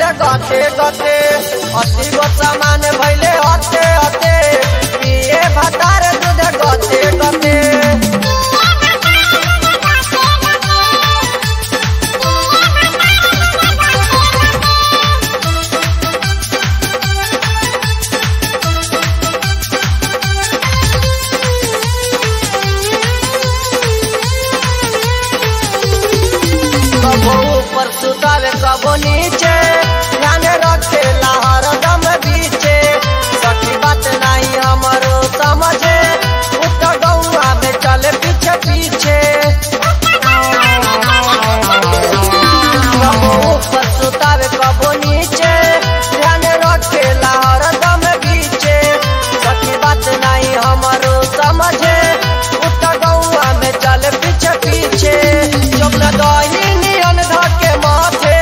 दूध गते गते अति गो सामान भैले हते हते पिए भतार दूध गते गते कबो ऊपर सुतावे कबो नीचे ध्यान रखे लहर दम बीचे सखी बात नहीं हमारो समझे उत्तर गौआ में चले पीछे पीछे कबो ऊपर सुतावे कबो नीचे ध्यान रखे लहर दम बीचे सखी बात नहीं हमारो समझे उत्तर गौआ में चले पीछे पीछे चुपना दही नियन धके माथे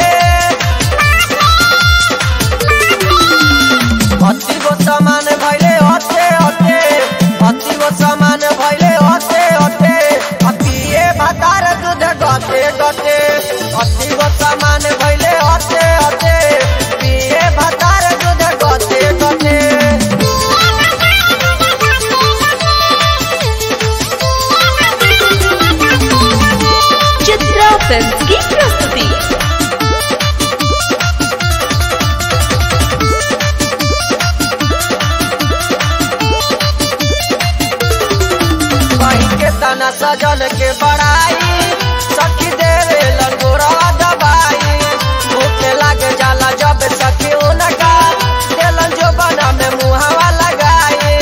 अति गो सामान भैले हते हते अति गो सामान भैले हते हते अतिए भातार दूध गते गते अति गो सामान भैले हते हते पिए भातार दूध गते गते चित्रा फिल्म की प्रस्तुति कहीं के तना सजल के बड़ाई सखी देवे लंगोरा दबाई भूखे लागे जाला जब सखी उनका देलन जो बना में मुहावा लगाई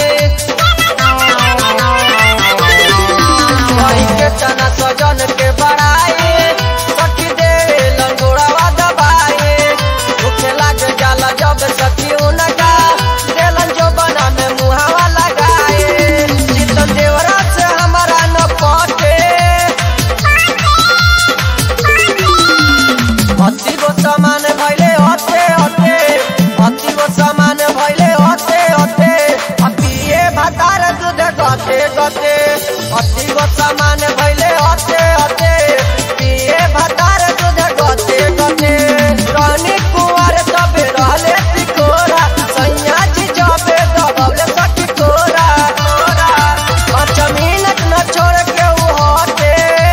कहीं के तना सजल के बड़ाई सखी देवे लंगोरा दबाई भूखे लागे जाला जब सखी उनका देलन जो बना में मुहावा लगाई जीतन देवरा से हमारा न पटे अति गो सामान भैले हते हते अति गो सामान भैले हते हते अतिए भातार दूध गते गते अति गो सामान भैले हते हते पिए भातार दूध गते गते रानी कुंवर तबे रहले तिकोरा सैया जी जबे दबले सखी तोरा तोरा पाँच मिनट न छोड़ के उ हटे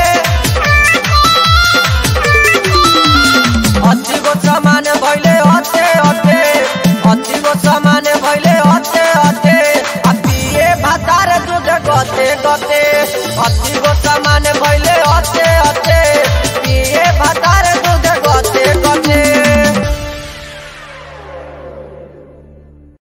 अति गो सामान भैले हते हते अति गो सामान भैले हते हते अतिए भातार दूध गते गते अति गो सामान भैले हते हते पिए भातार दूध